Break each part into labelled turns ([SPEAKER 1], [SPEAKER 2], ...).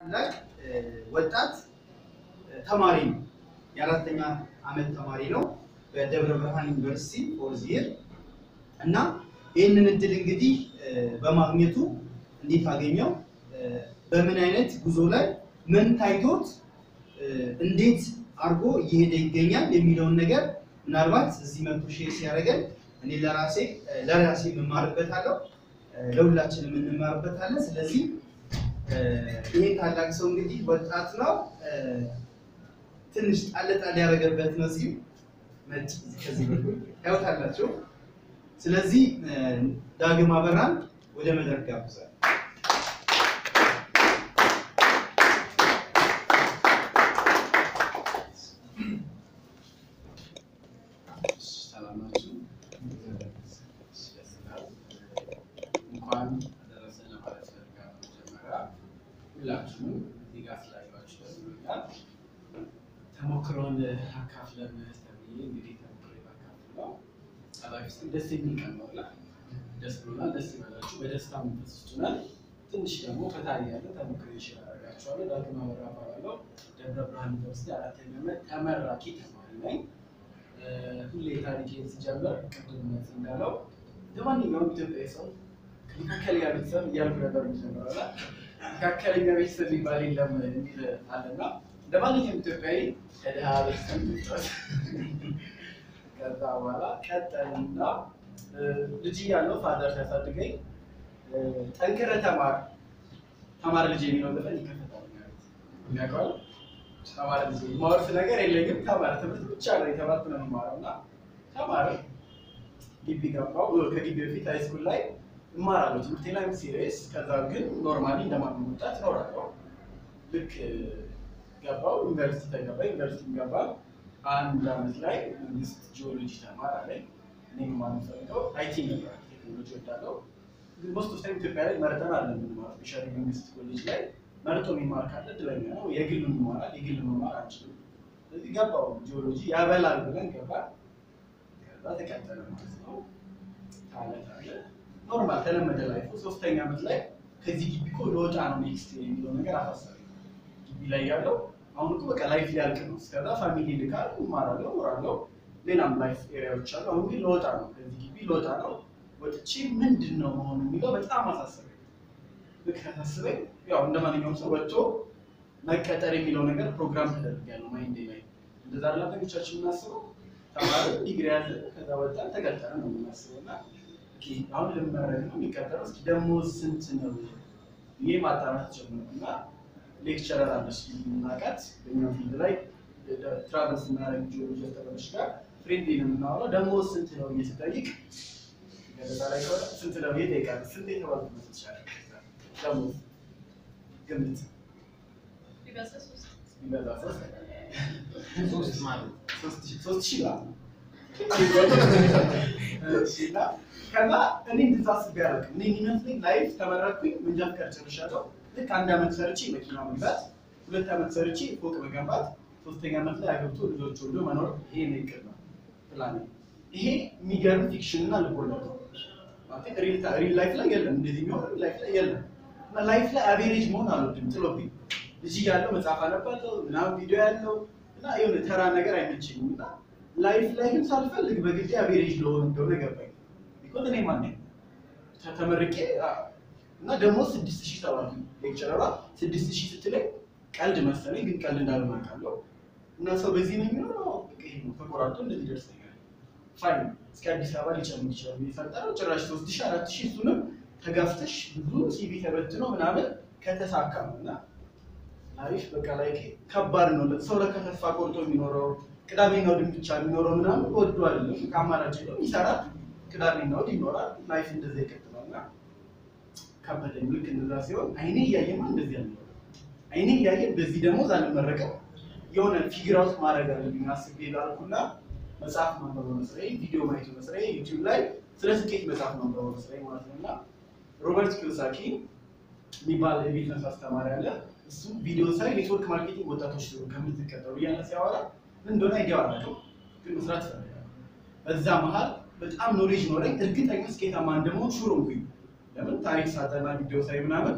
[SPEAKER 1] ላይ ወጣት ተማሪ ነው። የአራተኛ ዓመት ተማሪ ነው በደብረ ብርሃን ዩኒቨርሲቲ ፎርዝ ይር እና ይህንን እድል እንግዲህ በማግኘቱ እንዴት አገኘው፣ በምን አይነት ጉዞ ላይ ምን ታይቶት እንዴት አድርጎ እየሄደ ይገኛል የሚለውን ነገር ምናልባት እዚህ መቶ ሼር ሲያደርገን እኔ ለራሴ ለራሴ የምማርበታለሁ ለሁላችንም እንማርበታለን። ስለዚህ ይሄ ታላቅ ሰው እንግዲህ ወጣት ነው። ትንሽ ጣል ጣል ያደረገበት ነው ሲል ነጭ ከዚህ በኩል ታዩታላችሁ። ስለዚህ ዳግም አበራን ወደ መድረክ ጋብዛል።
[SPEAKER 2] ሰላማችሁ እንኳን አደረሰን ለማለት ፈልጋለሁ። መጀመሪያ ሁላችሁም እዚህ ጋር ስላያችሁ ደስ ብሎኛል። ተሞክሮን አካፍለን ተብዬ እንግዲህ ተሞክሮ ባካፍል ነው። ጸባፊስ ደስ የሚል ቀን ነው ብላ ደስ ብሎናል። ደስ ይበላችሁ። በደስታ መንፈስ ውስጥ ነን። ትንሽ ደግሞ ፈታ እያለ ተሞክሮ ይችላል አደርጋችኋለሁ። ዳግም አበራ እባላለሁ። ደብረ ብርሃን ዩኒቨርሲቲ አራተኛ ዓመት ተመራቂ ተማሪ ነኝ። ሁሌ ታሪኬን ስጀምር ቅድም እንዳለው ለማንኛውም ኢትዮጵያዊ ሰው መካከለኛ ቤተሰብ እያልኩ ነበር የሚጀምረው እና መካከለኛ ቤተሰብ የሚባል የለም የሚል አለና ለማንኛውም ኢትዮጵያዊ ከድሃ ቤተሰብ ሚጫወት ከዛ በኋላ ቀጠልና ልጅ እያለሁ ፋዘር ሲያሳድገኝ ጠንክረህ ተማር ተማር ልጅ የሚለው ዘፈን ይከፈታል የሚያውቀዋል ተማር ልጅ ማወርስ ነገር የለኝም ተማር ትምህርት ብቻ ነው የተማርኩ ነው የሚማረው እና ተማር ግቢ ገባሁ ከግቢ በፊት ሃይስኩል ላይ እማራለሁ ትምህርቴ ላይ ሲሪየስ ከዛ ግን ኖርማሊ እንደማንም ወጣት እኖራለሁ ልክ ገባሁ ዩኒቨርሲቲ ተገባ ዩኒቨርሲቲ ገባ አንድ አመት ላይ መንግስት ጂኦሎጂ ተማር አለኝ እኔም ማለት ፈልገው አይቲ ነበር ቴክኖሎጂ ወዳለው ግን ሞስት ኦፍ ታይም ኢትዮጵያ ላይ መርጠን አለ የምንማረው ስፔሻሊ መንግስት ኮሌጅ ላይ መርጦ የሚማር ካለ እድለኛ ነው የግል ይማራል የግል መማር አንችልም ስለዚህ ገባው ጂኦሎጂ ያበላል ብለን ገባ ከዛ ተቀጠለ ማለት ነው ታለ ታለ ኖርማል ተለመደ ላይፉ ሶስተኛ ዓመት ላይ ከዚህ ግቢ እኮ ለወጣ ነው ኔክስት የሚለው ነገር አሳሰበኝ ግቢ ላይ ያለው አሁን እኮ በቃ ላይፍ ሊያልቅ ነው እስከዛ ፋሚሊ ልካል እማራለሁ እኖራለሁ ሌላም ላይፍ ኤሪያዎች አሉ አሁን ግን ለወጣ ነው ከዚህ ግቢ ለወጣ ነው ወጥቼ ምንድን ነው መሆኑ የሚለው በጣም አሳሰበኝ ልክ ካሳስበኝ ያው እንደ ማንኛውም ሰው ወጥቶ መቀጠር የሚለው ነገር ፕሮግራም ተደርጊያለሁ ማይንዴ ላይ እንደዛ አይደል አብዛኞቻችን የምናስበው ተማሪ ዲግሪ ያለ ከዛ ወጣን ተቀጠረ ነው የምናስበው እና ኦኬ አሁን ልመረቅ ነው የሚቀጠረው እስኪ ደሞዝ ስንት ነው ይሄ ማጣራት ጀመርኩና ሌክቸረር አለች የምናውቃት በእኛ ፊልድ ላይ ትራቨል ስናደርግ ጂኦሎጂ አስተማሪዎች ጋር ፍሬንድ ነው የምናወራው ደሞዝ ስንት ነው ብዬ ስጠይቅ ገለጻ ላይ ከሆነ ስንት ነው ብዬ እጠይቃለሁ ስንት የተባልኩ መስል ይቻላል ደሞዝ ግምት ቢበዛ ሶስት
[SPEAKER 1] ሶስት ማለት
[SPEAKER 2] ሶስት ሺህ ሶስት ሺህ ብር እሺ፣ እና ከዛ እኔ እንደዛ አስቤ አላውቅም። እኔ የሚመስለኝ ላይፍ ተመረቅኩኝ፣ መንጃ ፈቃድ ጨርሻለሁ። ልክ አንድ ዓመት ሰርቼ መኪና መግዛት፣ ሁለት ዓመት ሰርቼ ፎቅ መገንባት፣ ሶስተኛ ዓመት ላይ አገብቶ ልጆች ወልዶ መኖር፣ ይሄ ነው እቅድ ነው ፕላን። ይሄ የሚገርም ፊክሽን እና ልቦለድ ነው። ማለት ሪል ላይፍ ላይ የለም፣ እንደዚህ የሚሆን ሪል ላይፍ ላይ የለም። እና ላይፍ ላይ አቬሬጅ መሆን አልወድም፣ ጥሎብኝ ልጅ እያለሁ መጽሐፍ አነባለሁ ምናምን ቪዲዮ ያለው እና የሆነ ተራ ነገር አይመቸኝም እና ላይፍ ላይ ግን ሳልፈልግ በግዴ አቬሬጅ ለሆን እንደሆነ ገባኝ። ቢኮዝ እኔ ማን ነኝ ተ- ተመርቄ አ- እና ደግሞ ስድስት ሺህ ተባልኩ። ሌክቸረሯ ስድስት ሺህ ስትለኝ ቀልድ መሰለኝ፣ ግን ቀልድ እንዳልሆነ አውቃለሁ። እና ሰው በዚህ ነው የሚኖረው በቃ ይሄ ነው ተቆራርጦ እንደዚህ ደርሰኛል። ፋይን እስከ አዲስ አበባ ሊጨምር ይችላል የፈጠረው ጭራሽ ሶስት ሺህ አራት ሺህ እሱንም ተጋፍተሽ ብዙ ሲቪ ተበትኖ ምናምን ከተሳካ ነው እና አሪፍ በቃ ላይ ከባድ ነው። ሰው ለካ ተስፋ ቆርጦ የሚኖረው ቅዳሜና እሑድን ብቻ የሚኖረው ምናምን ወዶ አይደለም። ከአማራጭ የለውም፣ ይሰራል። ቅዳሜና እሑድ ይኖራል። ላይፍ እንደዛ ይቀጥላል እና ከበደኝ። ልክ እንደዛ ሲሆን አይኔ እያየማ እንደዚህ ያለ አይኔ እያየ በዚህ ደግሞ አልመረቅም የሆነ ፊግር አውት ማድረግ አለብኝ አስቤ ላልኩና መጽሐፍ ማንበብ መስራዬ፣ ቪዲዮ ማየት መስራዬ፣ ዩቲዩብ ላይ ስለ ስኬት መጽሐፍ ማንበብ መስራዬ ማለት ነው እና ሮበርት ኪዮሳኪ የሚባል የቢዝነስ አስተማሪ አለ። እሱ ቪዲዮ ሳይ ኔትወርክ ማርኬቲንግ ወጣቶች ሲሆኑ ከምትቀጠሩ እያለ ሲያወራ ምን እንደሆነ አይዲያ አላውቅም፣ ግን መስራት እፈልጋለሁ። በዛ መሀል በጣም ኖሌጅ ኖረኝ፣ እርግጠኛ ስኬታማ እንደመሆን ሹር ሆንኩኝ። ለምን ታሪክ ሳጠና ቪዲዮ ሳይ ምናምን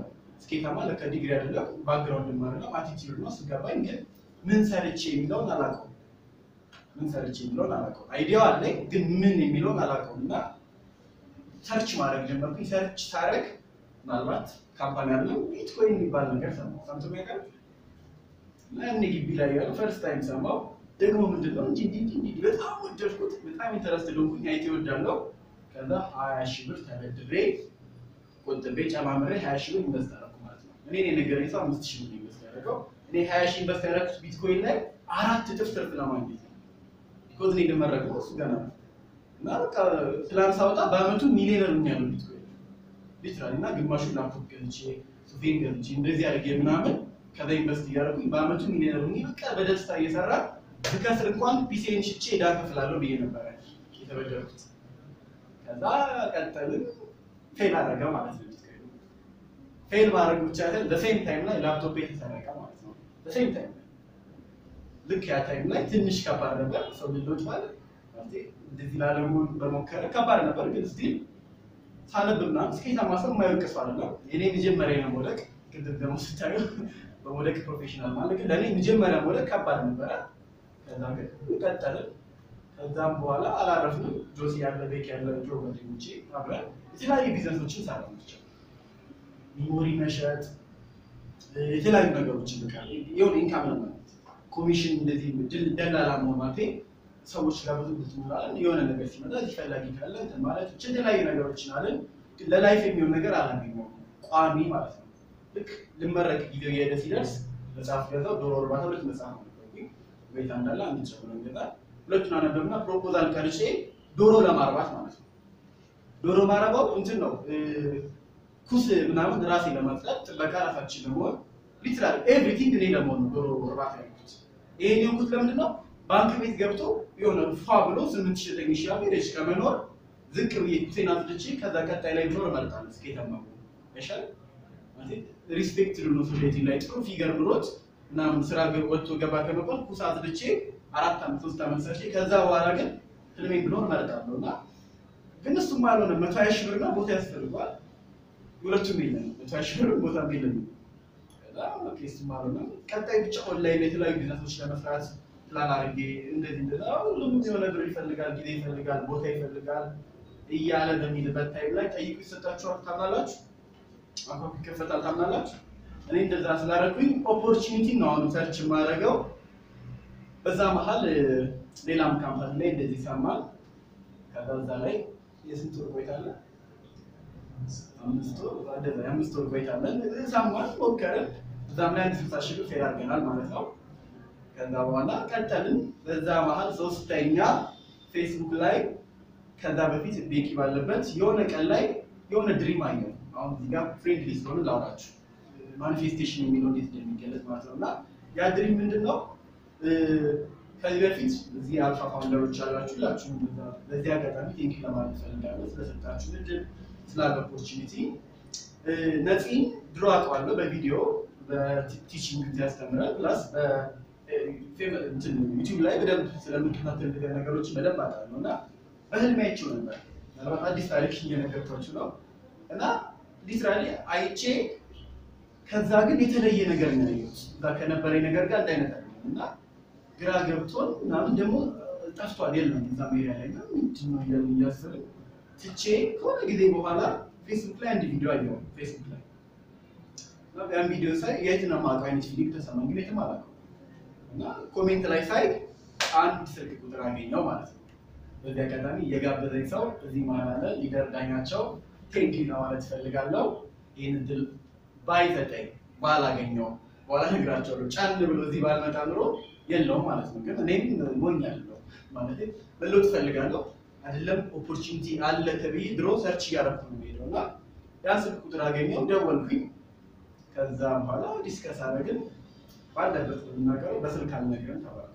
[SPEAKER 1] ስኬታማ ለካ ዲግሪ አይደለም ባክግራውንድ አይደለም አቲቲዩድ ነው። ስገባኝ ግን ምን ሰርቼ የሚለውን አላውቀውም። ምን ሰርቼ የሚለውን አላውቀውም። አይዲያው አለኝ ግን ምን የሚለውን አላውቀውም እና ሰርች ማድረግ ጀመርኩኝ። ሰርች ሳደርግ ምናልባት ካምፓኒ አለው ቢትኮይን የሚባል ነገር ሰማሁ። ሰምቶ ያውቃል? እና እኔ ግቢ ላይ ያለ ፈርስት ታይም ሰማሁ። ደግሞ ምንድን ነው እንጂ እንዲህ እንዲህ እንዲህ በጣም ወደድኩት። በጣም ኢንተረስት ሆንኩኝ። አይቲ ወዳለው ከዛ ሀያ ሺህ ብር ተበድሬ ቆጥቤ ጨማምሬ ሀያ ሺህ ብር ኢንቨስት አደረኩ ማለት ነው። እኔ የነገረኝ ሰው አምስት ሺህ ብር ኢንቨስት ያደረገው እኔ ሀያ ሺህ ኢንቨስት ያደረኩት ቢትኮይን ላይ አራት እጥፍ ትርፍ ለማግኘት ነው። ቢኮዝ እኔ እንደመረግ ነው እሱ ገና ነው እና በቃ ፕላን ሳወጣ በአመቱ ሚሊዮነር ሆኛለሁ ቢትኮይን ሊትራሊ እና ግማሹን ላፕቶፕ ገዝቼ ሱፌን ገዝቼ እንደዚህ አድርጌ ምናምን ከዛ ኢንቨስት እያደረጉኝ በአመቱ ሚሊዮነር ሆኜ በቃ በደስታ እየሰራ ብከስር እንኳን ፒሲን ሽጬ ዕዳ እከፍላለሁ ብዬ ነበረ የተበደርኩት። ከዛ ቀጠልን ፌል አደረገ ማለት ነው። ቢትኮይኑ ፌል ማድረግ ብቻ አይደል በሴም ታይም ላይ ላፕቶፕ የተሰረቀ ማለት ነው። በሴም ታይም ላይ ልክ ያ ታይም ላይ ትንሽ ከባድ ነበር። ሰው ልጆች ማለት ማለቴ እንደዚህ ላለመሆን በሞከረ ከባድ ነበር፣ ግን ስቲል ሳነብ ምናምን ስኬታማ ሰው የማይወድቅ ሰው አይደለም። የኔ መጀመሪያ ነው መውደቅ። ቅድም ደግሞ ስታዩ በመውደቅ ፕሮፌሽናል ማለት ግን ለእኔ መጀመሪያ መውደቅ ከባድ ነበረ። ከዛ ግን ቀጠልን። ከዛም በኋላ አላረፍንም። ጆሲ ያለ ቤክ ያለ ጆ ጓደኞቼ አብረን የተለያዩ ቢዝነሶችን ሰራ ናቸው። ሚሞሪ መሸጥ፣ የተለያዩ ነገሮችን በቃ የሆነ ኢንካም ለማለት ኮሚሽን፣ እንደዚህ ድል ደላላ መሆን ማለት ሰዎች ጋር ብዙ ብትኖራለን የሆነ ነገር ሲመጣ እዚህ ፈላጊ ካለ እንትን ማለት ብቻ የተለያዩ ነገሮችን አለን። ግን ለላይፍ የሚሆን ነገር አላገኘሁም ቋሚ ማለት ነው። ልክ ልመረቅ ጊዜው የሄደ ሲደርስ መጽሐፍ ገዛው። ዶሮ እርባታ ሁለት መጽሐፍ ነው ቤታ እንዳለ አንድ ጨምሮ ገዛል። ሁለቱን አነበብና ፕሮፖዛል ቀርጬ ዶሮ ለማርባት ማለት ነው። ዶሮ ማረባው እንትን ነው ኩስ ምናምን ራሴ ለማጽዳት ጥበቃ ራሳችን ለመሆን ሊትራል ኤቭሪቲንግ እኔ ለመሆን ነው ዶሮ እርባታ ያልኩት። ይሄን የሆንኩት ለምንድን ነው? ባንክ ቤት ገብቶ የሆነ ፏ ብሎ ስምንት ሺህ ዘጠኝ ሺህ አቬሬጅ ከመኖር ዝቅ ብዬ ኩሴን አጽድቼ ከዛ ቀጣይ ላይ ብኖር እመርጣለሁ። ስኬታማ ይሻል ሪስፔክት ሎ ሶሳይቲ ላይ ጥሩ ፊገር ኑሮት ምናምን ስራ ወጥቶ ገባ ከመባል ኩስ አጽድቼ አራት ዓመት ሶስት ዓመት ሰርቼ ከዛ በኋላ ግን ህልሜ ብኖር እመርጣለሁ እና ግን እሱም አልሆነ። መቶ ሀያ ሺህ ብርና ቦታ ያስፈልገዋል። ሁለቱም የለም። መቶ ሀያ ሺህ ብር ቦታ የለም። ከዛ ኦኬ እሱም አልሆነ። ቀጣይ ብቻ ኦንላይን ላይ የተለያዩ ቢዝነሶች ለመስራት ፕላን አድርጌ እንደዚህ እንደዛ ሁሉም የሆነ ብር ይፈልጋል፣ ጊዜ ይፈልጋል፣ ቦታ ይፈልጋል እያለ በሚልበት ታይም ላይ ጠይቁ ይሰጣችኋል። ታምናላችሁ? አካውንት ይከፈታል። ታምናላችሁ? እኔ እንደዛ ስላደረኩኝ ኦፖርቹኒቲ ነው አሁን ሰርች የማደርገው። በዛ መሀል ሌላም ካምፓኒ ላይ እንደዚህ ሰማል። ከዛ እዛ ላይ የስንት ወር ቆይታ አለ? አምስት ወር እንደዛ የአምስት ወር ቆይታ አለን። ሰማል፣ ሞከርን። እዛም ላይ አንድ ስልሳ ሺህ ብር ፌል አድርገናል ማለት ነው። ከዛ በኋላ ቀጠልን። በዛ መሀል ሶስተኛ ፌስቡክ ላይ ከዛ በፊት ቤኪ ባለበት የሆነ ቀን ላይ የሆነ ድሪም አየሁ። አሁን እዚህ ጋር ፍሬንድሊ ስለሆነ ላውራችሁ ማኒፌስቴሽን የሚለው እንዴት እንደሚገለጽ ማለት ነው። እና ያ ድሪም ምንድን ነው? ከዚህ በፊት እዚህ አልፋ ፋውንደሮች ያላችሁ ላችሁ በዚህ አጋጣሚ ቴንኪ ለማለት ፈልጋለሁ ስለሰጣችሁ እድል ስላለ ኦፖርቹኒቲ። ነፂን ድሮ አውቀዋለሁ በቪዲዮ በቲቺንግ ጊዜ ያስተምራል ፕላስ ዩቲዩብ ላይ በደንብ ስለምከታተል ነገሮችን በደንብ አውቃለሁ እና በህልሜ አይቼው ነበር። ምናልባት አዲስ ታሪክ እየነገርኳችሁ ነው እና ሊትራሊ አይቼ ከዛ ግን የተለየ ነገር ነው ያየሁት። እዛ ከነበረኝ ነገር ጋር አንድ አይነት አይደለም እና ግራ ገብቶን ምናምን ደግሞ ጠፍቷል፣ የለም እዛ ሜሪያ ላይ እና ምንድን ነው እያልን እያሰብን ትቼ ከሆነ ጊዜ በኋላ ፌስቡክ ላይ አንድ ቪዲዮ አየሁ። ፌስቡክ ላይ እና ያን ቪዲዮ ሳይ የት ነው የማውቀው አይነት ፊሊንግ ተሰማኝ፣ ግን የትም አላውቀውም እና ኮሜንት ላይ ሳይ አንድ ስልክ ቁጥር አገኘው ማለት ነው። በዚህ አጋጣሚ የጋበዘኝ ሰው እዚህ መሀል አለ፣ ሊደር ዳኛቸው ቴንኪ ነው ማለት እፈልጋለሁ። ይህን እድል ባይሰጠኝ ባላገኘው በኋላ እነግራቸዋለሁ። ጫን ብሎ እዚህ ባልመጣ ኑሮ የለውም ማለት ነው። ግን እኔም ሞኛለሁ ማለት መለወጥ እፈልጋለሁ። አይደለም ኦፖርቹኒቲ አለ ተብዬ ድሮ ሰርች እያደረኩ ነው የምሄደው እና ያን ስልክ ቁጥር አገኘው፣ ደወልኩኝ። ከዛ በኋላ ዲስከስ አደረግን። ባለበት ብናገረው በስልክ አልነገርም ተባለ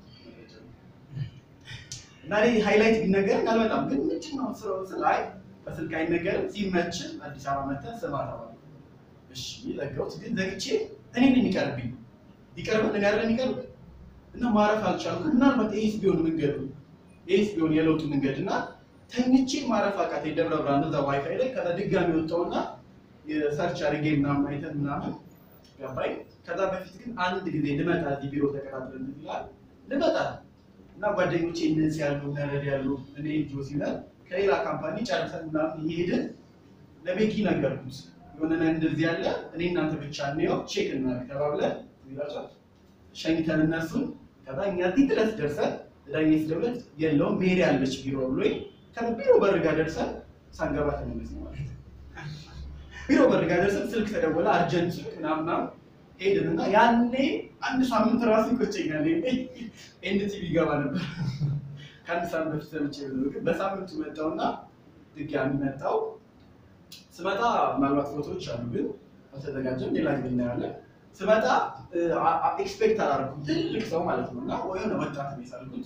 [SPEAKER 1] እና እኔ ሃይላይት ቢነገርም አልመጣም። ግን ምንድን ነው ስራው ስል አይ በስልክ አይነገርም፣ ሲመች አዲስ አበባ መተህ ስማ ተባለ። እሺ ዘጋሁት። ግን ዘግቼ እኔ ነኝ የሚቀርብኝ ይቀርብን እኔ አይደለም የሚቀርብኝ እና ማረፍ አልቻልኩም። ምናልባት ይሄስ ቢሆን መንገዱ ይሄስ ቢሆን የለውጡ መንገድ እና ተኝቼ ማረፍ አቃተኝ። ደብረ ብርሃን እዛ ዋይፋይ ላይ ከዛ ድጋሚ ወጣውና የሰርች አድርጌ ምናምን አይተን ምናምን ገባኝ። ከዛ በፊት ግን አንድ ጊዜ ልመጣ እዚህ ቢሮ ተቀጣጥረን ይላል ልመጣ እና ጓደኞቼ እነዚህ ያሉ ነረድ ያሉ እኔ ጆሲ ነን ከሌላ ካምፓኒ ጨርሰን ምናምን እየሄድን ለቤኪ ነገርኩት የሆነ ነገር እንደዚህ ያለ እኔ እናንተ ብቻ እንየው ቼክ እናድርግ ተባብለን ይላቸዋል ሸኝተን እነሱን ከዛ እኛ እዚህ ድረስ ደርሰን ዳኛ ስደውለት የለውም ሜሪ ያለች ቢሮ ብሎኝ ከቢሮ በር ጋር ደርሰን ሳንገባ ተመለስ ነው ማለት ነው። ቢሮ በር ጋር ደርሰን ስልክ ተደወለ፣ አርጀንት ስልክ ምናምን ምናምን ሄድን እና ያኔ አንድ ሳምንት ራሱ ይቆጨኛል። ኤንቲቪ ይገባ ነበር ከአንድ ሳምንት በፊት ሰምቼ ብሎ ግን በሳምንቱ መጣውና ድጋሚ መጣው። ስመጣ ምናልባት ፎቶዎች አሉ ግን አልተዘጋጀም፣ ሌላ ጊዜ እናያለን። ስመጣ ኤክስፔክት አላደረኩም ትልቅ ሰው ማለት ነው እና የሆነ ወጣት ነው የሳልኩት።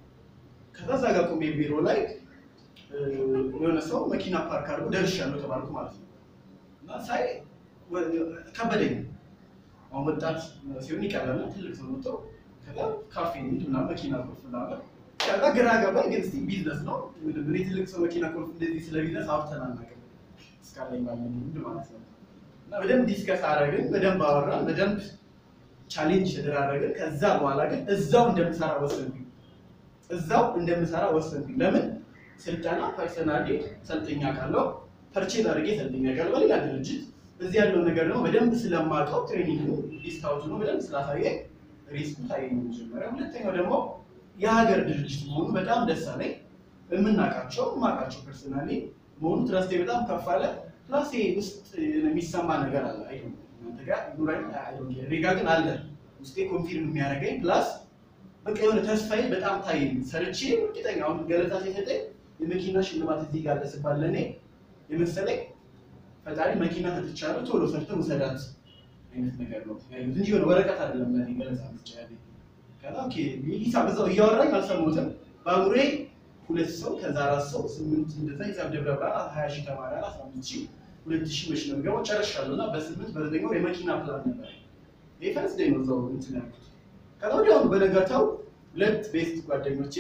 [SPEAKER 1] ከዛ እዛ ጋር ቆሜ ቢሮ ላይ እ፣ የሆነ ሰው መኪና ፓርክ አድርጎ ደርሻለሁ ተባልኩ ማለት ነው እና ሳይ ወ- ከበደኝ። አሁን ወጣት ሲሆን ይቀላል፣ ትልቅ ሰው መጥቶ ከዛ ካፌ እንሂድ ምናምን መኪና ቁልፍ ምናምን ከዛ ግራ ገባኝ። ግን እስኪ ቢዝነስ ነው ምንም እኔ ትልቅ ሰው መኪና ቁልፍ እንደዚህ ስለ ቢዝነስ አውርተን አናውቅም እስካለኝ ባለኝ ልምድ ማለት ነው። እና በደንብ ዲስከስ አደረግን፣ በደንብ አወራን፣ በደንብ ቻሌንጅ ተደራረግን። ከዛ በኋላ ግን እዛው እንደምሰራ ወሰንኩኝ። እዛው እንደምሰራ ወሰንኩኝ። ለምን ስልጠና ፐርሰናሊ ሰልጥኛ ካለው ፐርቼዝ አድርጌ ሰልጥኛ ካለው በሌላ ድርጅት እዚህ ያለው ነገር ደግሞ በደንብ ስለማውቀው ትሬኒንግ ዲስካውንት ነው በደንብ ስላሳየ ሪስኩ ታየኝ መጀመሪያ። ሁለተኛው ደግሞ የሀገር ድርጅት መሆኑ በጣም ደስ አለኝ። የምናውቃቸው የማውቃቸው ፐርሰናሊ መሆኑ ትረስቴ በጣም ከፍ አለ። ፕላስ ይሄ ውስጥ የሚሰማ ነገር አለ። አይ ዶንት ኖ እናንተ ጋር ይኑራኝ አይ ዶንት ኬር። እኔ ጋር ግን አለ ውስጤ ኮንፊርም የሚያደርገኝ ፕላስ በቃ የሆነ ተስፋዬ በጣም ታየኝ። ሰርቼ እርግጠኛ አሁን ገለጻ ሲሰጠኝ የመኪና ሽልማት እዚህ ጋር ደስባል ለእኔ የመሰለኝ ፈጣሪ መኪና ሰጥቻለሁ ቶሎ ሰርተህ ውሰዳት አይነት ነገር ነው ያዩት እንጂ የሆነ ወረቀት አይደለም ለእኔ ገለጻ ብቻ ያለኝ። ከዛ ኦኬ ሂሳብ እዛው እያወራኝ አልሰማሁትም። በአእምሮዬ ሁለት ሰው ከዛ አራት ሰው ስምንት እንደዛ ሂሳብ ደብረ ብርሃን ሀያ ሺህ ተማሪ አለ አስራ አምስት ሺህ ሁለት ሺህ መች ነው የምገባው ጨርሻለሁ እና በስምንት በዘጠኝ ወር የመኪና ፕላን ነበር። ይህ ፈረስ ደኝ ነው እዛው እንትን ያልኩት። ከዛ ወዲያውኑ በነጋታው ሁለት ቤስት ጓደኞቼ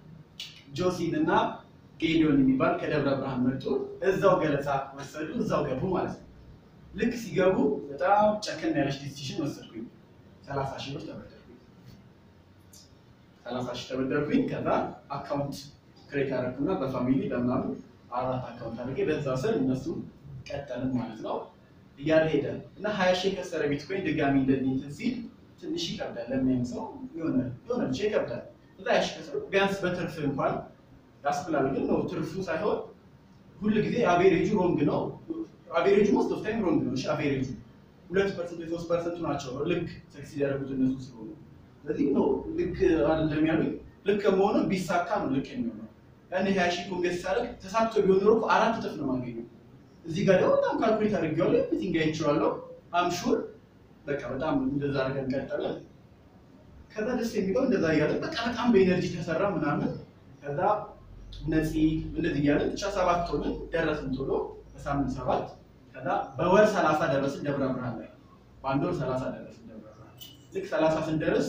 [SPEAKER 1] ጆሲን እና ጌዲዮን የሚባል ከደብረ ብርሃን መጡ። እዛው ገለጻ ወሰዱ፣ እዛው ገቡ ማለት ነው። ልክ ሲገቡ በጣም ጨከን ያለች ዲሲሽን ወሰድኩኝ። ሰላሳ ሺህ ብር ተበደርኩኝ። ሰላሳ ሺህ ተበደርኩኝ። ከዛ አካውንት ክሬት አደረኩና በፋሚሊ በምናምን አራት አካውንት አድርጌ በዛ ስር እነሱ ቀጠልን ማለት ነው። እያለ ሄደ እና ሀያ ሺህ የከሰረ ቢትኮይን ድጋሚ እንደዚህ እንትን ሲል ትንሽ ይከብዳል። ለሚያም ሰው የሆነ የሆነ ብቻ ይከብዳል። እዛ ሀያ ሺህ ከሰረ ቢያንስ በትርፍ እንኳን ያስብላል። ግን ነው ትርፉ ሳይሆን ሁል ጊዜ አቬሬጁ ሮንግ ነው። አቬሬጁ ሞስት ኦፍ ታይም ሮንግ ነው። እሺ አቬሬጁ ሁለት ፐርሰንት ወይ ሶስት ፐርሰንቱ ናቸው ልክ ሰክሲድ ያደረጉት እነሱ ስለሆኑ ስለዚህ ነው ልክ አይደለም ያሉኝ። ልክ መሆኑ ቢሳካ ነው ልክ የሚሆነው። ያን ሀያ ሺህ ኮንገስ ሳደርግ ተሳክቶ ቢሆን ኖሮ እኮ አራት እጥፍ ነው የማገኘው። እዚህ ጋር ደግሞ በጣም ካልኩሌት አድርጌዋለሁ። ኤቭሪቲንግ አይቼዋለሁ። አም ሹር በቃ በጣም እንደዛ አድርገን ቀጠለን። ከዛ ደስ የሚለው እንደዛ እያለ በቃ በጣም በኤነርጂ ተሰራ ምናምን ከዛ ነፂ እንደዚህ እያለን ብቻ ሰባት ሆንን ደረስን ቶሎ በሳምንት ሰባት ከዛ በወር ሰላሳ ደረስን ደብረ ብርሃን ላይ በአንድ ወር ሰላሳ ደረስን ደብረ ብርሃን ልክ ሰላሳ ስንደርስ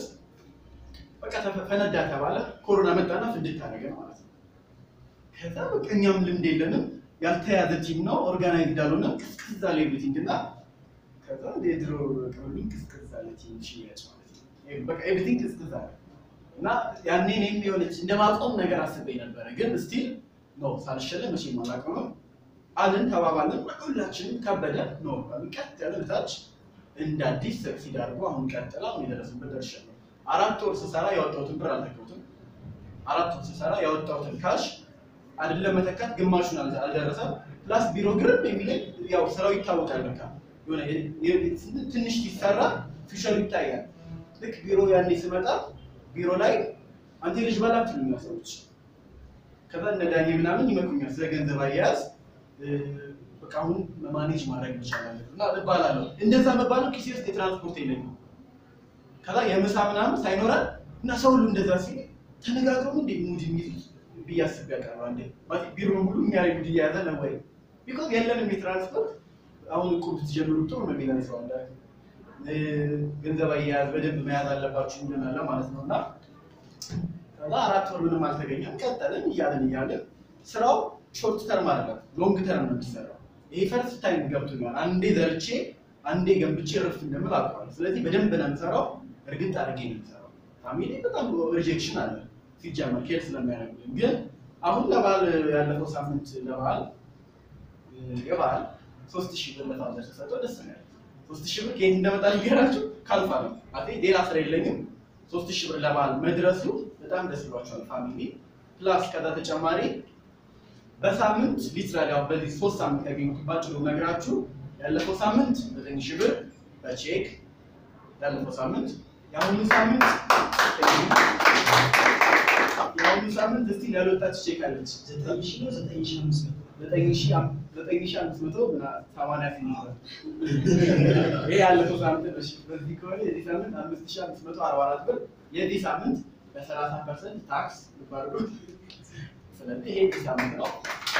[SPEAKER 1] በቃ ተፈ- ፈነዳ ተባለ ኮሮና መጣና ፍንድት አደረገ ማለት ነው ከዛ በቃ እኛም ልምድ የለንም ያልተያዘ ቲም ነው ኦርጋናይዝ እንዳልሆነ ቅዝቅዝ አለ ኤቭሪቲንግ እና ከዛ የድሮ ቅርብኝ ቅዝቅዝ አለ ቲም ሽያጭ ማለት ነው በቃ ኤቭሪቲንግ ቅዝቅዝ አለ እና ያኔ እኔም የሆነች እንደማቆም ነገር አስቤ ነበረ። ግን ስቲል ነው ሳልሸለም መቼም አላቆምም አልን ተባባልን። ሁላችንም ከበደ ነው ቀጥ ያለ ታች እንደ አዲስ ሰክሲድ አድርጎ አሁን ቀጥላ አሁን የደረስንበት ደርሻለሁ። አራት ወር ስሰራ ያወጣሁትን ብር አልተከውትም። አራት ወር ስሰራ ያወጣሁትን ካሽ አይደለም መተካት ግማሹን አልደ- አልደረሰም። ፕላስ ቢሮ ግርም የሚለኝ ያው ስራው ይታወቃል። በቃ የሆነ የ- የ- ትንሽ ሲሰራ ፊሸሩ ይታያል። ልክ ቢሮ ያኔ ስመጣ ቢሮ ላይ አንተ ልጅ በላት ትሉኛል ሰዎች። ከዛ እነ ዳኔ ምናምን ይመክሩኛል ስለ ገንዘብ አያያዝ እ፣ በቃ አሁን ማኔጅ ማድረግ ይቻላል እና እባላለሁ። እንደዛ መባለው ኪሴ ውስጥ የትራንስፖርት የለኝም። ከዛ የምሳ ምናምን ሳይኖረን እና ሰው ሁሉ እንደዛ ሲል ተነጋግረው እንዴ ሙድ የሚይዙት ብዬ አስቤ ያቀርባ እንዴ ማለት ቢሮ ሙሉ እኛ ላይ ሙድ እየያዘ ነው ወይ? ቢኮዝ የለንም የትራንስፖርት አሁን እኮ ብትጀምሩ ጥሩ ነው የሚለን ሰው አለ እ፣ ገንዘብ አያያዝ በደንብ መያዝ አለባችሁ ይለናል ማለት ነው እና ከዛ አራት ወር ምንም አልተገኘም። ቀጠልን እያለን እያለን ስራው ሾርት ተርም አይደለም ሎንግ ተርም ነው የሚሰራው። ይሄ ፈርስት ታይም ገብቶኛል። አንዴ ዘርቼ አንዴ ገንብቼ ረፍ እንደምል አውቀዋለሁ። ስለዚህ በደንብ ነው የምሰራው፣ እርግጥ አድርጌ ነው የምሰራው። ፋሚሊ በጣም ሪጀክሽን አለ ሲጀመር ኬር ስለሚያደርጉልኝ፣ ግን አሁን ለበዓል ያለፈው ሳምንት ለበዓል የበዓል ሶስት ሺህ ብር ለፋዘር ተሰጠው ደስ ነው ያለኝ። ሶስት ሺህ ብር ከየት እንደመጣ ልንገራችሁ ካልፋ ነው አቴ ሌላ ስራ የለኝም። ሶስት ሺህ ብር ለበዓል መድረሱ በጣም ደስ ብሏቸዋል ፋሚሊ ፕላስ ከዛ ተጨማሪ በሳምንት ሊትራሊ ያው በዚህ ሶስት ሳምንት ያገኙት ባጭሩ ነግራችሁ ያለፈው ሳምንት ዘጠኝ ሺህ ብር በቼክ ያለፈው ሳምንት የአሁኑ ሳምንት የአሁኑ ሳምንት እስቲ ያልወጣች ቼክ አለች
[SPEAKER 3] ዘጠኝ ሺህ ነው ዘጠኝ ሺህ አምስት መቶ
[SPEAKER 1] ዘጠኝ ሺህ አም- ዘጠኝ ሺህ አምስት መቶ ምና- ሰማንያ ስምንት ብር ይሄ ያለፈው ሳምንት ነው። እሺ፣ በዚህ ከሆነ የዚህ ሳምንት አምስት ሺህ አምስት መቶ አርባ አራት ብር የዚህ ሳምንት በሰላሳ ፐርሰንት ታክስ ልባርጉት ስለዚህ ይሄ የዚህ ሳምንት ነው።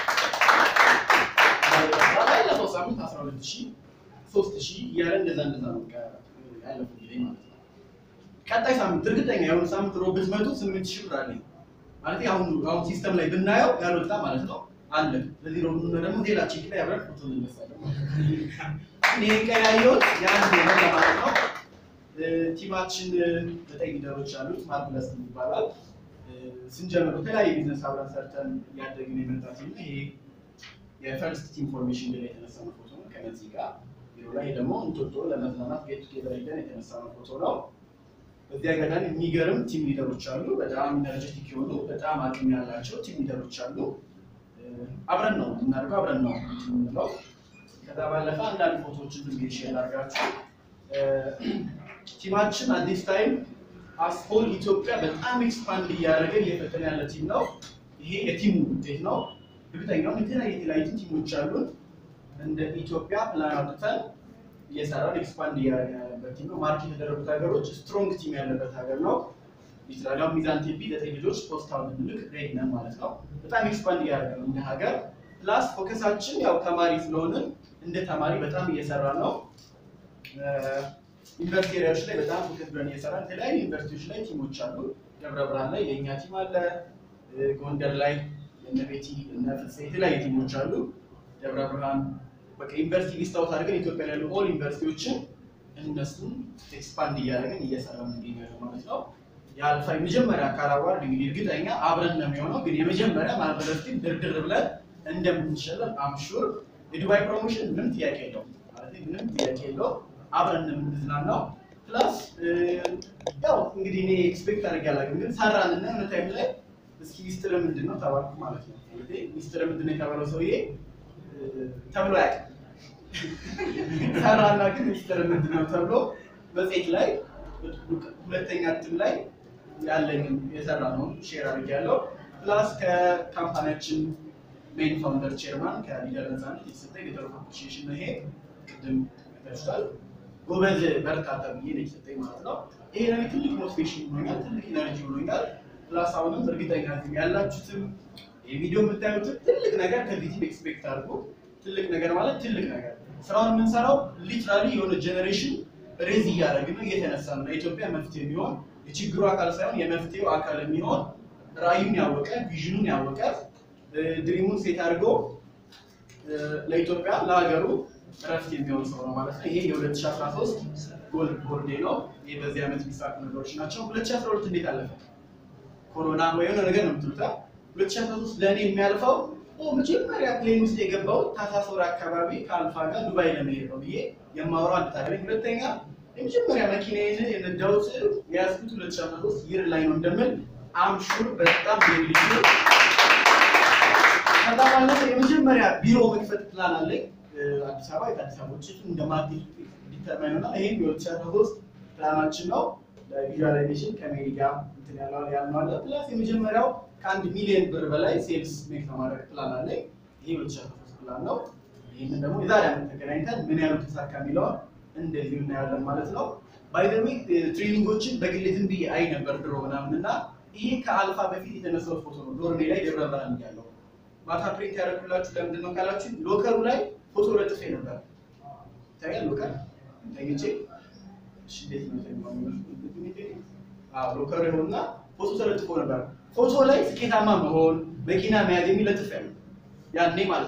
[SPEAKER 1] ያለፈው ሳምንት አስራ ሁለት ሺህ ሶስት ሺህ እያለ እንደዛ እንደዛ ነው በቃ ያለፈው ጊዜ ማለት ነው። ቀጣይ ሳምንት እርግጠኛ የሆነ ሳምንት ሮብ ብትመጡ ስምንት ሺህ ብር አለኝ ማለት አሁን አሁን ሲስተም ላይ ብናየው ያልወጣ ማለት ነው አለ። ስለዚህ ሮብ ነው ደግሞ ሌላ ቼክ ላይ አብረን ፎቶ እንነሳለን። እኔ ቀን ያየሁት ያን ነው ለማለት ነው። እ፣ ቲማችን እ፣ ዘጠኝ ሊደሮች አሉት ማርፕለስ ይባላል። እ፣ ስንጀምር የተለያየ ቢዝነስ አብረን ሰርተን እያደግን የመጣ ቲም ነው። ይሄ የፈርስት ቲም ፎርሜሽን ላይ የተነሳ ነው ፎቶ ነው ከነዚህ ጋር ቢሮ ላይ ደግሞ እንጦጦ ለመዝናናት ጌት ቱጌዘር ሄደን የተነሳ ነው ፎቶ ነው። በዚህ አጋጣሚ የሚገርም ቲም ሊደሮች አሉ። በጣም ኢነርጀቲክ የሆኑ በጣም አቅም ያላቸው ቲም ሊደሮች አሉ። እ፣ አብረን ነው የምናደርገው፣ አብረን ነው እንትን የምንለው። ከዛ ባለፈ አንዳንድ ፎቶዎችን ዝም ብዬ ሼር አድርጋችሁ ቲማችን አዲስ ታይም አስፖል ኢትዮጵያ በጣም ኤክስፓንድ እያደረገ እየፈጠነ ያለ ቲም ነው። ይሄ የቲሙ ውጤት ነው። እርግጠኛውን የተለያዩ የተለያዩ ቲሞች አሉን። እንደ ኢትዮጵያ ፕላን አውጥተን እየሰራን ኤክስፓንድ እያደረገ ያለበት ቲም ነው። ማርክ የተደረጉት ሀገሮች ስትሮንግ ቲም ያለበት ሀገር ነው። ኢስራኤል ሚዛን ቴፒ ዘጠኝ ልጆች ፖስታውን ልንልክ ሬዲ ነን ማለት ነው። በጣም ኤክስፓንድ እያደረገ ነው እንደ ሀገር። ፕላስ ፎከሳችን ያው ተማሪ ስለሆንን እንደ ተማሪ በጣም እየሰራ ነው። ዩኒቨርሲቲ ኤሪያዎች ላይ በጣም ፎከስ ብለን እየሰራን የተለያዩ ዩኒቨርሲቲዎች ላይ ቲሞች አሉ። ደብረ ብርሃን ላይ የእኛ ቲም አለ። እ፣ ጎንደር ላይ እነ ቤቲ እነ ፍፄ የተለያዩ ቲሞች አሉ። ደብረ ብርሃን በቃ ዩኒቨርሲቲ ሊስት አውት አድርገን ኢትዮጵያ ላይ ያሉ ኦል ዩኒቨርሲቲዎችን እነሱን ኤክስፓንድ እያደረግን እየሰራን እንገኛለን ማለት ነው። የአልፋ የመጀመሪያ አካል አዋርድ እንግዲህ እርግጠኛ አብረን ነው የሚሆነው፣ ግን የመጀመሪያ ማህበረሰብ ቲም ድርድር ብለን እንደምንሸለም አምሹር የዱባይ ፕሮሞሽን ምንም ጥያቄ የለውም ማለት ምንም ጥያቄ የለውም። አብረን ነው የምንዝናናው። ፕላስ ያው እንግዲህ እኔ ኤክስፔክት አድርጌ አላውቅም፣ ግን ሰራን እና የሆነ ታይም ላይ እስኪ ሚስጥር ምንድን ነው ተባልኩ ማለት ነው። እንግዲህ ሚስጥር ምንድን ነው የተባለው ሰውዬ እ፣ ተብሎ አያውቅም። ሰራና ግን ሚስጥር ምንድን ነው ተብሎ መጽሔት ላይ ሁለተኛ እትም ላይ ያለኝን የሰራ ነው ሼር አድርጌያለሁ። ፕላስ ከካምፓኒያችን ሜን ፋውንደር ቼርማን ከሊደር ነፃነት የተሰጠኝ ሊደር ኦፍ አፕሪሺዬሽን ነው። ይሄ ቅድም ተችቷል። ጎበዝ በርታ ተብዬ ነው የተሰጠኝ ማለት ነው። ይሄ ለኔ ትልቅ ሞቲቬሽን ሆኖኛል፣ ትልቅ ኢነርጂ ሆኖኛል። ፕላስ አሁንም እርግጠኛ ነኝ ያላችሁትም የቪዲዮ የምታዩትን ትልቅ ነገር ከዚህ ቲም ኤክስፔክት አድርጎ ትልቅ ነገር ማለት ትልቅ ነገር ስራውን የምንሰራው ሊትራሊ የሆነ ጀኔሬሽን ሬዝ እያደረግን ነው እየተነሳ ነው። ለኢትዮጵያ መፍትሄ የሚሆን የችግሩ አካል ሳይሆን የመፍትሄው አካል የሚሆን ራዕዩን ያወቀ ቪዥኑን ያወቀ ድሪሙን ሴት አድርጎ ለኢትዮጵያ ለሀገሩ እረፍት የሚሆን ሰው ነው ማለት ነው። ይሄ የ2013 ጎል ቦርዴ ነው። ይሄ በዚህ ዓመት የሚሳኩ ነገሮች ናቸው። 2012 እንዴት አለፈ? ኮሮና ወይ የሆነ ነገር ነው የምትሉታ። 2013 ለእኔ የሚያልፈው ኦ መጀመሪያ ፕሌን ውስጥ የገባው ታህሳስ ወር አካባቢ ከአልፋ ጋር ዱባይ ለመሄድ ነው ብዬ የማወራው አንድ ታሪክ። ሁለተኛ የመጀመሪያ መኪናዬን የነዳሁት የያዝኩት 2013 ይር ላይ ነው እንደምል አምሹር በጣም ልዩ ከዛ ባለፈ የመጀመሪያ ቢሮ መክፈት ፕላን አለኝ አዲስ አበባ የአዲስ አበባ ውጭ እንደ ማርኬት ዲተርማይን ሆና ይሄም የ2013 ፕላናችን ነው። ለቪዥዋላይዜሽን ከሜሪ ጋር እንትን ያለው ያልነው አለ ፕላስ የመጀመሪያው ከአንድ ሚሊዮን ብር በላይ ሴልስ ሜክ ለማድረግ ፕላን አለኝ። ይሄ 2013 ፕላን ነው። ይህንን ደግሞ የዛሬ ዓመት ተገናኝተን ምን ያህሉ ተሳካ የሚለውን እንደዚህ እናያለን ማለት ነው። ባይዘዌ ትሬኒንጎችን በግሌ ዝም ብዬ አይ ነበር ድሮ ምናምን እና ይሄ ከአልፋ በፊት የተነሳው ፎቶ ነው። ዶርሜ ላይ ደብረ ብርሃን እያለሁ ማታ ፕሪንት ያደረኩላችሁ ለምንድን ነው ካላችሁ ሎከሩ ላይ ፎቶ ለጥፌ ነበር። ይታያል ሎከር ተኝቼ እሺ፣ እንዴት ነው ተኛው? አዎ ሎከሩ ይሆንና ፎቶ ተለጥፎ ነበር። ፎቶ ላይ ስኬታማ መሆን መኪና መያዝ የሚል ለጥፍ ያለው ያኔ ማለት ነው።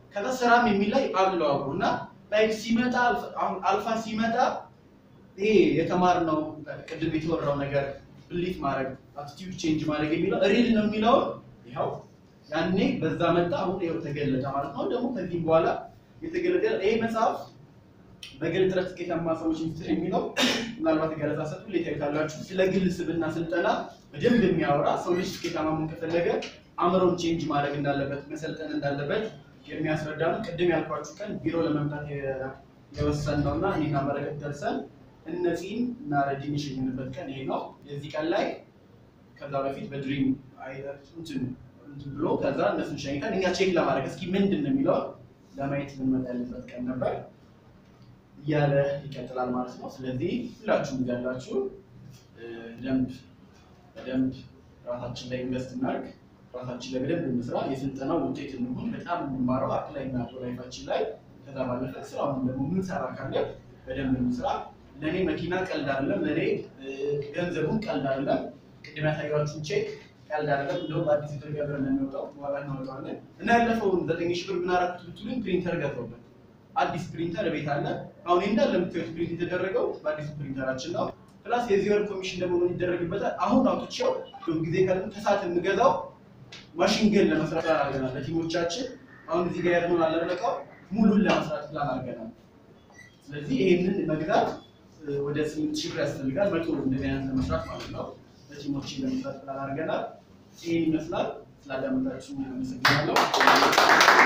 [SPEAKER 1] ከዛ ስራም የሚል ላይ አለው አብሮ እና ላይክ ሲመጣ አሁን አልፋ ሲመጣ ይሄ የተማርነው ቅድም የተወራው ነገር ብሊት ማድረግ አቲቲዩድ ቼንጅ ማድረግ የሚለው ሪል ነው የሚለውን ይኸው ያኔ በዛ መጣ። አሁን ይኸው ተገለጠ ማለት ነው። ደግሞ ከዚህም በኋላ የተገለጠ ይሄ መጽሐፍ በግል ጥረት ስኬታማ ሰዎች ሚስጥር የሚለው ምናልባት ገለጻ ሰጡ ሌታ ካላችሁ ስለ ግል ስብዕና ስልጠና በደንብ የሚያወራ ሰው ልጅ ስኬታማ መሆን ከፈለገ አእምሮን ቼንጅ ማድረግ እንዳለበት መሰልጠን እንዳለበት የሚያስረዳ ነው። ቅድም ያልኳችሁ ቀን ቢሮ ለመምጣት የወሰን ነው እና እኔና በረከት ደርሰን እነዚህን እና ረጅም የሸኝንበት ቀን ይሄ ነው። የዚህ ቀን ላይ ከዛ በፊት በድሪም እንትን እንትን ብሎ ከዛ እነሱን ሸኝተን እኛ ቼክ ለማድረግ እስኪ ምንድን ነው የሚለውን ለማየት ልንመጣ ያለበት ቀን ነበር እያለ ይቀጥላል ማለት ነው። ስለዚህ ሁላችሁም ያላችሁ ደንብ በደንብ ራሳችን ላይ ኢንቨስት እናድርግ፣ ራሳችን ላይ በደንብ እንስራ፣ የስልጠናው ውጤት እንሁን፣ በጣም እንማረው አፕላይ እናድርገው ላይፋችን ላይ። ከዛ ባለፈ ስራውን ደግሞ ምንሰራ ካለ በደንብ እንስራ። ለእኔ መኪና ቀልድ አይደለም፣ ለእኔ ገንዘቡን ቀልድ አይደለም። ቅድም ያሳያችሁን ቼክ ቀልድ አይደለም። እንደውም በአዲስ የተገበረ ነው የሚወጣው፣ ዋጋ እናወጣዋለን እና ያለፈውን ዘጠኝ ሺህ ብር ምን አደረኩት ብትሉኝ ፕሪንተር ገዛሁበት። አዲስ ፕሪንተር ቤት አለ። አሁን እንዳለ የምታዩት ፕሪንት የተደረገው በአዲሱ ፕሪንተራችን ነው። ፕላስ የዚህ ወር ኮሚሽን ደግሞ ምን ይደረግበታል? አሁን አውጥቼው ጊዜ ካለ ከሰዓት የምገዛው ማሽን ገን ለመስራት ፕላን አድርገናል ለቲሞቻችን። አሁን እዚህ ጋር ያለውን አለረቀው ሙሉን ለመስራት ፕላን አድርገናል። ስለዚህ ይሄንን መግዛት ወደ ስምንት ሺህ ብር ያስፈልጋል። መቶ እንደዚህ አይነት ለመስራት ማለት ነው። ለቲሞችን ለመስራት ፕላን አድርገናል። ይህን ይመስላል። ስላዳመጣችሁ አመሰግናለሁ።